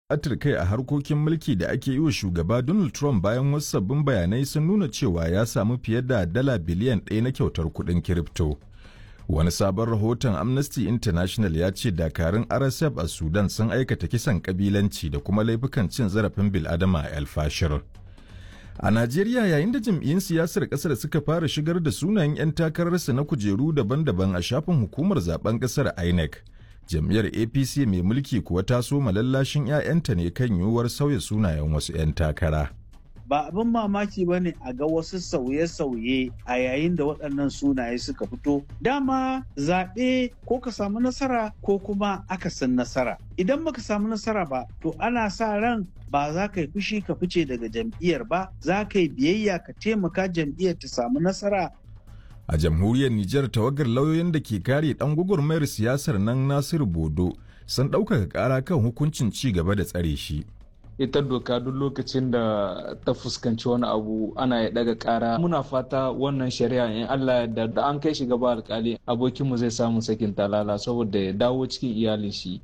buƙatar kai a harkokin mulki da ake yi wa shugaba Donald Trump bayan wasu sabbin bayanai sun nuna cewa ya samu fiye da dala biliyan ɗaya na kyautar kuɗin kirifto. Wani sabon rahoton Amnesty International ya ce dakarun RSF a Sudan sun aikata kisan kabilanci da kuma laifukan cin zarafin bil'adama a El Fashir. A Najeriya yayin da jam'iyyun siyasar ƙasar suka fara shigar da sunayen 'yan takararsa na kujeru daban-daban a shafin hukumar zaben ƙasar INEC. Jam'iyyar APC mai mulki kuwa ta so malallashin 'ya'yanta ne kan yiwuwar sauya sunayen wasu 'yan takara. ba abin mamaki ba ne a ga wasu sauye-sauye a yayin da waɗannan sunaye suka fito dama zaɓe ko ka samu nasara ko kuma akasin nasara idan baka samu nasara ba to ana sa ran ba za ka yi fushi ka fice daga jam'iyyar ba za ka yi biyayya ka taimaka jam'iyyar ta samu nasara A jamhuriyar Nijar tawagar lauyoyin da ke kare ɗan gwagwarmayar siyasar nan Nasiru Bodo sun ɗaukaka ƙara kan hukuncin ci gaba da tsare shi. ita doka duk lokacin da ta fuskanci wani abu ana ya daga kara muna fata wannan shari'a in Allah da da an kai shi gaba alkali abokinmu zai samu sakin talala saboda ya dawo cikin iyalin shi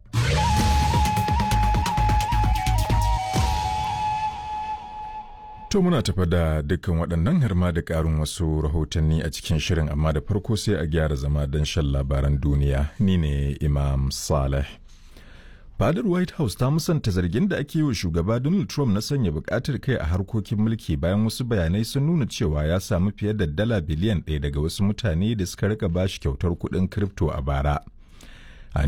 To muna tafa da dukkan waɗannan harma da ƙarin wasu rahotanni a cikin shirin amma da farko sai a gyara zama don shan labaran duniya ni ne Imam Saleh. Fadar White House ta musanta zargin da ake yi wa shugaba Donald Trump na sanya bukatar kai a harkokin mulki bayan wasu bayanai sun nuna cewa ya samu fiye da dala biliyan ɗaya daga wasu mutane da suka rika bashi kyautar kuɗin kripto a bara.